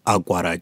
አቋራጭ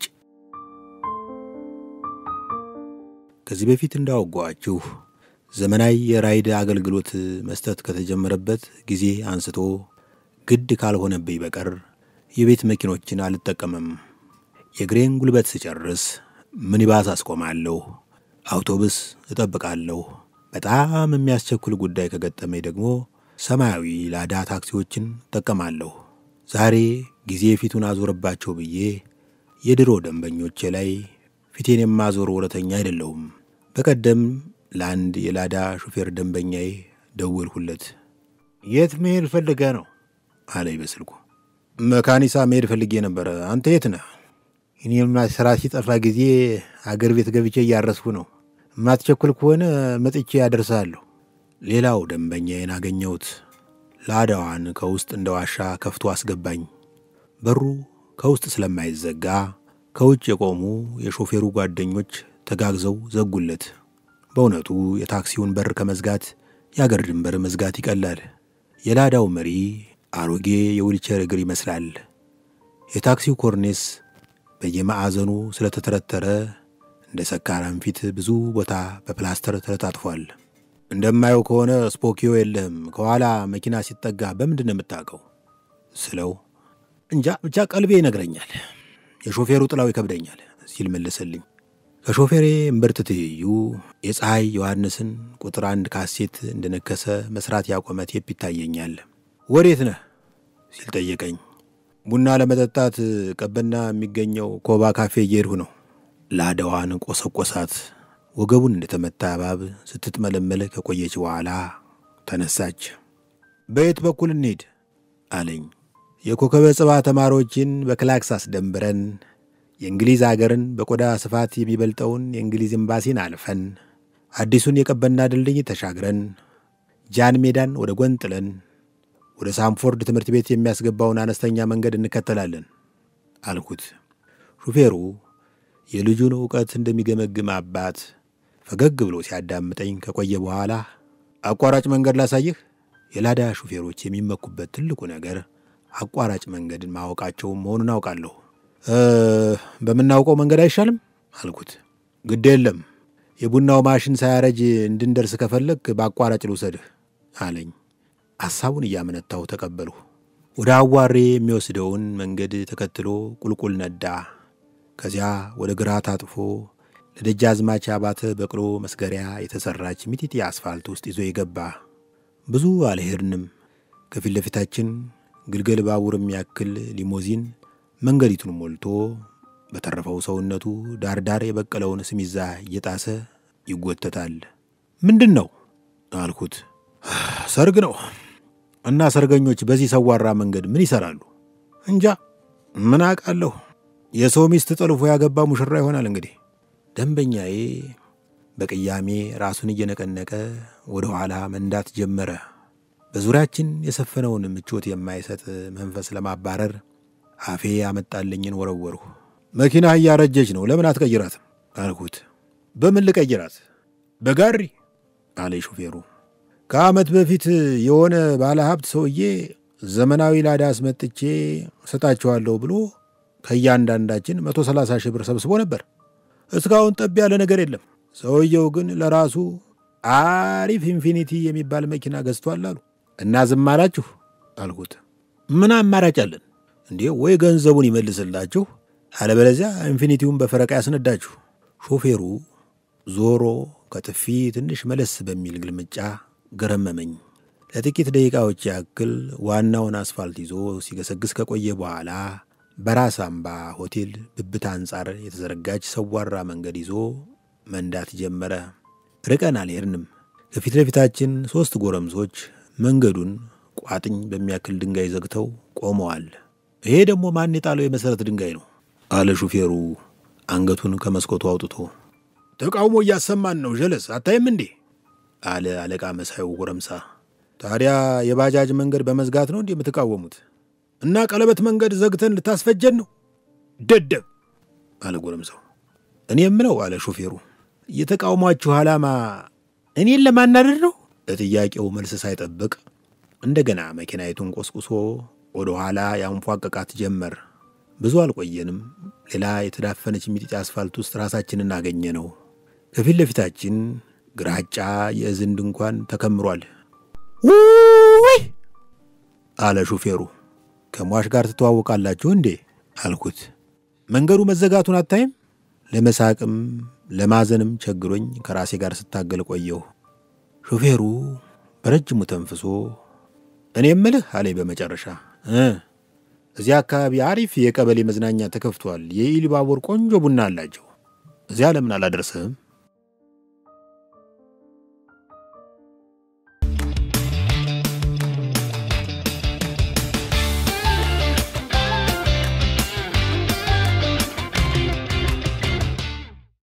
ከዚህ በፊት እንዳወጓችሁ ዘመናዊ የራይድ አገልግሎት መስጠት ከተጀመረበት ጊዜ አንስቶ ግድ ካልሆነብኝ በቀር የቤት መኪኖችን አልጠቀምም። የእግሬን ጉልበት ስጨርስ ሚኒባስ አስቆማለሁ፣ አውቶቡስ እጠብቃለሁ። በጣም የሚያስቸኩል ጉዳይ ከገጠመኝ ደግሞ ሰማያዊ ላዳ ታክሲዎችን እጠቀማለሁ። ዛሬ ጊዜ ፊቱን አዞረባቸው ብዬ የድሮ ደንበኞቼ ላይ ፊቴን የማዞር ወረተኛ አይደለሁም። በቀደም ለአንድ የላዳ ሹፌር ደንበኛዬ ደወልሁለት። የት መሄድ ፈልገ ነው አለኝ በስልኩ። መካኒሳ መሄድ ፈልጌ ነበረ። አንተ የት ነህ? እኔማ ስራ ሲጠፋ ጊዜ አገር ቤት ገብቼ እያረስኩ ነው። የማትቸኩል ከሆነ መጥቼ ያደርሳለሁ። ሌላው ደንበኛዬን አገኘሁት። ላዳዋን ከውስጥ እንደ ዋሻ ከፍቶ አስገባኝ። በሩ ከውስጥ ስለማይዘጋ ከውጭ የቆሙ የሾፌሩ ጓደኞች ተጋግዘው ዘጉለት። በእውነቱ የታክሲውን በር ከመዝጋት የአገር ድንበር መዝጋት ይቀላል። የላዳው መሪ አሮጌ የዊልቸር እግር ይመስላል። የታክሲው ኮርኔስ በየማዕዘኑ ስለተተረተረ እንደ ሰካራም ፊት ብዙ ቦታ በፕላስተር ተለጣጥፏል። እንደማየው ከሆነ ስፖኪዮ የለህም። ከኋላ መኪና ሲጠጋ በምንድን ነው የምታውቀው ስለው እንጃ ብቻ ቀልቤ ይነግረኛል፣ የሾፌሩ ጥላው ይከብደኛል ሲል መለሰልኝ። ከሾፌሬ እምብርት ትይዩ የፀሐይ ዮሐንስን ቁጥር አንድ ካሴት እንደነከሰ መስራት ያቆመ ቴፕ ይታየኛል። ወዴት ነህ ሲል ጠየቀኝ። ቡና ለመጠጣት ቀበና የሚገኘው ኮባ ካፌ እየሄድሁ ነው። ላዳዋን ቆሰቆሳት። ወገቡን እንደተመታ እባብ ስትጥመለመል ከቆየች በኋላ ተነሳች። በየት በኩል እንሄድ አለኝ። የኮከበ ጽባ ተማሪዎችን በክላክስ አስደንብረን የእንግሊዝ አገርን በቆዳ ስፋት የሚበልጠውን የእንግሊዝ ኤምባሲን አልፈን አዲሱን የቀበና ድልድይ ተሻግረን ጃን ሜዳን ወደ ጎን ጥለን ወደ ሳምፎርድ ትምህርት ቤት የሚያስገባውን አነስተኛ መንገድ እንከተላለን አልኩት። ሹፌሩ የልጁን ዕውቀት እንደሚገመግም አባት ፈገግ ብሎ ሲያዳምጠኝ ከቆየ በኋላ አቋራጭ መንገድ ላሳይህ። የላዳ ሹፌሮች የሚመኩበት ትልቁ ነገር አቋራጭ መንገድን ማወቃቸው መሆኑን አውቃለሁ። በምናውቀው መንገድ አይሻልም አልኩት። ግድ የለም የቡናው ማሽን ሳያረጅ እንድንደርስ ከፈለግ በአቋራጭ ልውሰድህ አለኝ። ሐሳቡን እያመነታው ተቀበልሁ። ወደ አዋሬ የሚወስደውን መንገድ ተከትሎ ቁልቁል ነዳ። ከዚያ ወደ ግራ ታጥፎ ለደጃዝማች አባተ በቅሎ መስገሪያ የተሠራች ሚጢጢ አስፋልት ውስጥ ይዞ የገባ። ብዙ አልሄድንም። ከፊት ለፊታችን ግልገል ባቡር የሚያክል ሊሞዚን መንገዲቱን ሞልቶ በተረፈው ሰውነቱ ዳርዳር የበቀለውን ስሚዛ እየጣሰ ይጎተታል። ምንድን ነው አልኩት። ሰርግ ነው እና ሰርገኞች በዚህ ሰዋራ መንገድ ምን ይሰራሉ? እንጃ ምን አውቃለሁ። የሰው ሚስት ጠልፎ ያገባ ሙሽራ ይሆናል እንግዲህ። ደንበኛዬ በቅያሜ ራሱን እየነቀነቀ ወደ ኋላ መንዳት ጀመረ። በዙሪያችን የሰፈነውን ምቾት የማይሰጥ መንፈስ ለማባረር አፌ ያመጣልኝን ወረወርሁ። መኪና እያረጀች ነው፣ ለምን አትቀይራትም አልኩት። በምን ልቀይራት? በጋሪ አለ ሹፌሩ። ከዓመት በፊት የሆነ ባለ ሀብት ሰውዬ ዘመናዊ ላዳ አስመጥቼ እሰጣችኋለሁ ብሎ ከእያንዳንዳችን መቶ ሰላሳ ሺህ ብር ሰብስቦ ነበር። እስካሁን ጠብ ያለ ነገር የለም። ሰውየው ግን ለራሱ አሪፍ ኢንፊኒቲ የሚባል መኪና ገዝቷል አሉ እና ዝም አላችሁ አልኩት። ምን አማራጭ አለን እንዴ? ወይ ገንዘቡን ይመልስላችሁ፣ አለበለዚያ ኢንፊኒቲውን በፈረቃ ያስነዳችሁ። ሾፌሩ ዞሮ ከጥፊ ትንሽ መለስ በሚል ግልምጫ ገረመመኝ። ለጥቂት ደቂቃዎች ያክል ዋናውን አስፋልት ይዞ ሲገሰግስ ከቆየ በኋላ በራስ አምባ ሆቴል ብብት አንጻር የተዘረጋች ሰዋራ መንገድ ይዞ መንዳት ጀመረ። ርቀን አልሄድንም። ከፊት ለፊታችን ሦስት ጎረምሶች መንገዱን ቋጥኝ በሚያክል ድንጋይ ዘግተው ቆመዋል። ይሄ ደግሞ ማን የጣለው የመሠረት ድንጋይ ነው? አለ ሹፌሩ አንገቱን ከመስኮቱ አውጥቶ። ተቃውሞ እያሰማን ነው ጀለስ፣ አታይም እንዴ? አለ አለቃ መሳዩ ጎረምሳ። ታዲያ የባጃጅ መንገድ በመዝጋት ነው እንዲህ የምትቃወሙት? እና ቀለበት መንገድ ዘግተን ልታስፈጀን ነው? ደደብ አለ ጎረምሳው። እኔ የምለው አለ ሾፌሩ፣ የተቃውሟችሁ ዓላማ እኔን ለማናደድ ነው? ለጥያቄው መልስ ሳይጠብቅ እንደገና መኪናይቱን ቆስቁሶ ወደ ኋላ ያንፏቀቃት ጀመር። ብዙ አልቆየንም። ሌላ የተዳፈነች ሚጢጢ አስፋልት ውስጥ ራሳችንን አገኘ ነው። ከፊት ለፊታችን ግራጫ የእዝን ድንኳን ተከምሯል። ውይ አለ ሹፌሩ። ከሟሽ ጋር ትተዋወቃላችሁ እንዴ አልኩት። መንገዱ መዘጋቱን አታይም? ለመሳቅም ለማዘንም ቸግሮኝ ከራሴ ጋር ስታገል ቆየሁ። ሾፌሩ በረጅሙ ተንፍሶ እኔ እምልህ አለኝ በመጨረሻ እ እዚያ አካባቢ አሪፍ የቀበሌ መዝናኛ ተከፍቷል። የኢሉባቦር ቆንጆ ቡና አላቸው። እዚያ ለምን አላደርስህም?